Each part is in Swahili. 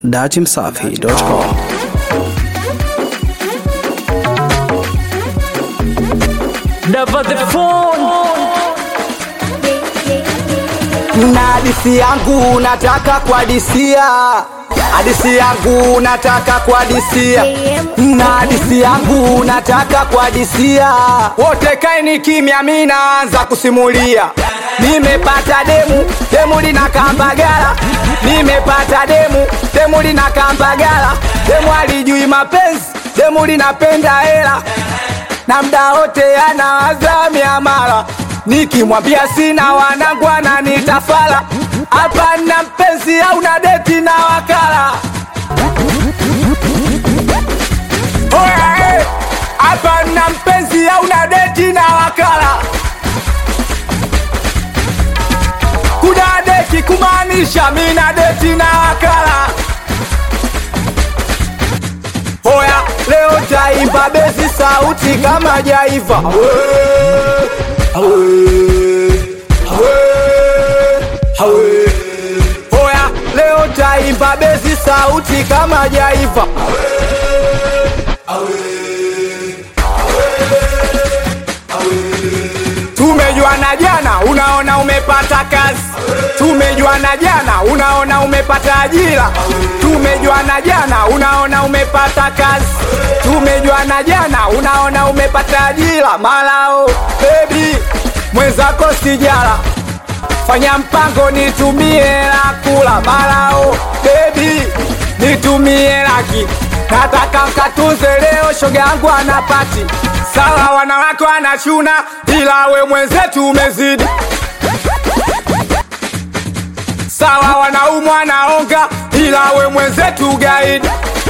datimsafi.com Never the phone. na hadisi yangu nataka kuhadisia hadisi yangu nataka kuhadisia na hadisi yangu nataka kuhadisia wote kaini kimya mi naanza kusimulia nimepata demu demu lina kambagala nimepata demu demu lina kambagala demu alijui mapenzi demu linapenda hela na mda wote anawaza miamala nikimwambia sina wanangu ananitafala hapa na mpenzi au na deti na wakala Oya, eh, hapa na mpenzi au na deti na wakala kuna deti kumaanisha mi na deti na wakala Oya, leo taimba bezi sauti kama jaiva. Oya, leo taimba bezi sauti kama jaiva. Tumejuana jana, unaona umepata kazi. Tumejuana jana, unaona umepata ajira. Tumejuana jana, unaona umepata kazi. Tumejuana jana, unaona umepata ajira. Malao baby, mwenzako sijala, fanya mpango nitumie la kula. Malao baby, nitumie laki nataka mkatunze leo, shoga yangu anapati sawa, wanawake wanachuna, ila we mwenzetu umezidi sawa, wanaume wanaonga, ila we mwenzetu gaidi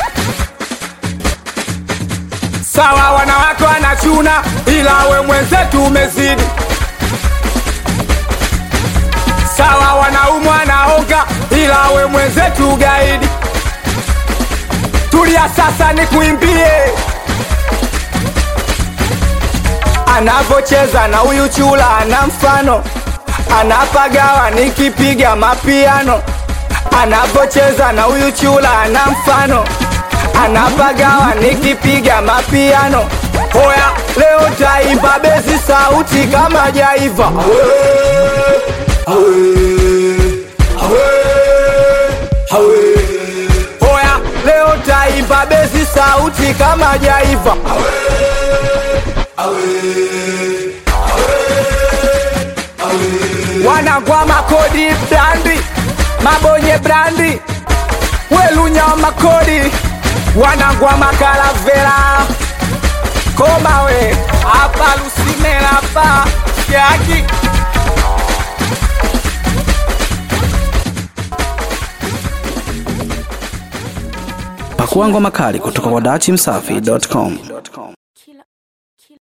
sawa, wanawake wanachuna, ila we mwenzetu umezidi sawa, wanaume wanaonga, ila we mwenzetu gaidi tulia sasa nikuimbie anavocheza na huyu chula ana mfano anapagawa nikipiga mapiano anavocheza na huyu chula ana mfano anapagawa nikipiga mapiano hoya leo taimba bezi sauti kama jaiva Oya, leo taimba bezi sauti kama jaiva. Wanagwa makodi brandi, mabonye brandi, welunya wa makodi, wanagwa makalavera koma we hapa lusimela pa yaki pakua ngoma kali kutoka kwa datimsafi.com